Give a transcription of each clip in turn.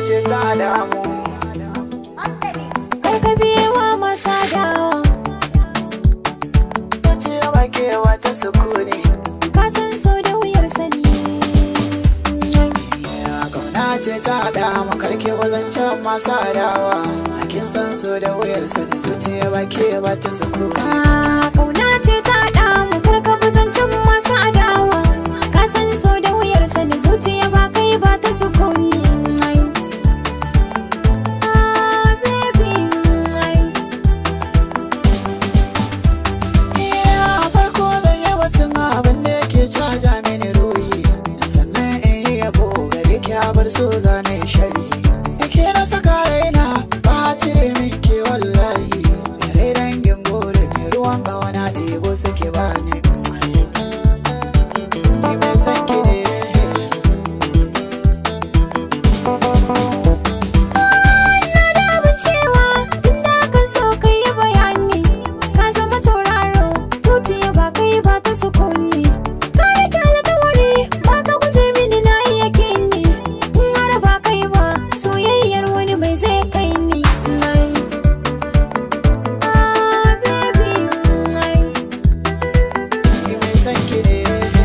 ce ta damu Karka biyewa masa dawa zuciya ba kewa ta sukuni Ka san so da wuyar sani kauna ce ta damu karke wazancen masu adawa kin san so da wuyar sani zuciya ba kewa ta sukuni Ah, Kauna ce ta damu karka buzancin masu adawa Ka san so da wuyar sani zuciya ba kai ba ta sukuni Ah, baby, ai. a farko zan yi batun abin da yake caja mini ruhi sannan in yi yabo gare ki a bar so zane shari yake na saka raina ba a cire min ke wallahi yare dangin gore ne ruwan gawana ɗebo suke ba ni ni mai san ki ne da abin cewa duk da kan so kai yi bayani ka zama tauraro zuciya ba kai ba ta sukuni ka rike alkawari ba ka guje mini na yi yakini in har ba kai ba soyayyar wani mai zai kai ni Ai. Ah, baby, ai. ni mai san ki ne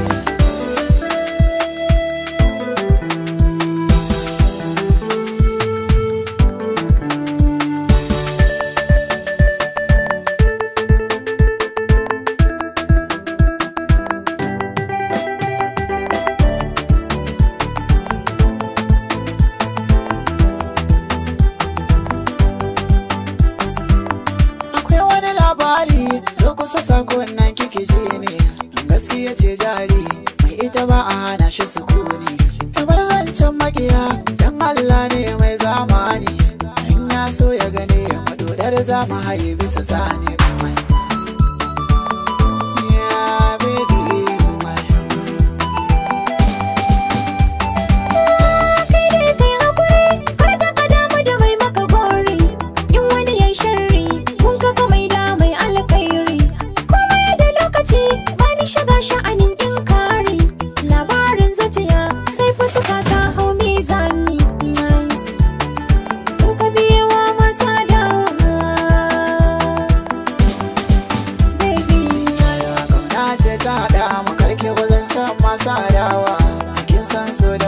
akwai wani labari zo kusa sakon nan kike ji ne gaskiya ce jari mai ita ba a hana shi sukuni kamar zancen makiya dan Allah ne mai zamani in ya so ya gane madodar zama haye bisa sani Yeah, baby, my. kai dai kai hakuri kar da ka damu da mai maka gori in wani yayi sharri kun ka ka mai da mai alkhairi komai da lokaci bani shiga sha'anin in kare labarin zuciya sai fuska ta hau mizani kun ka biyewa masa dawa baby kauna ce ta haɗa mu karke wazancen masu adawa kin san so da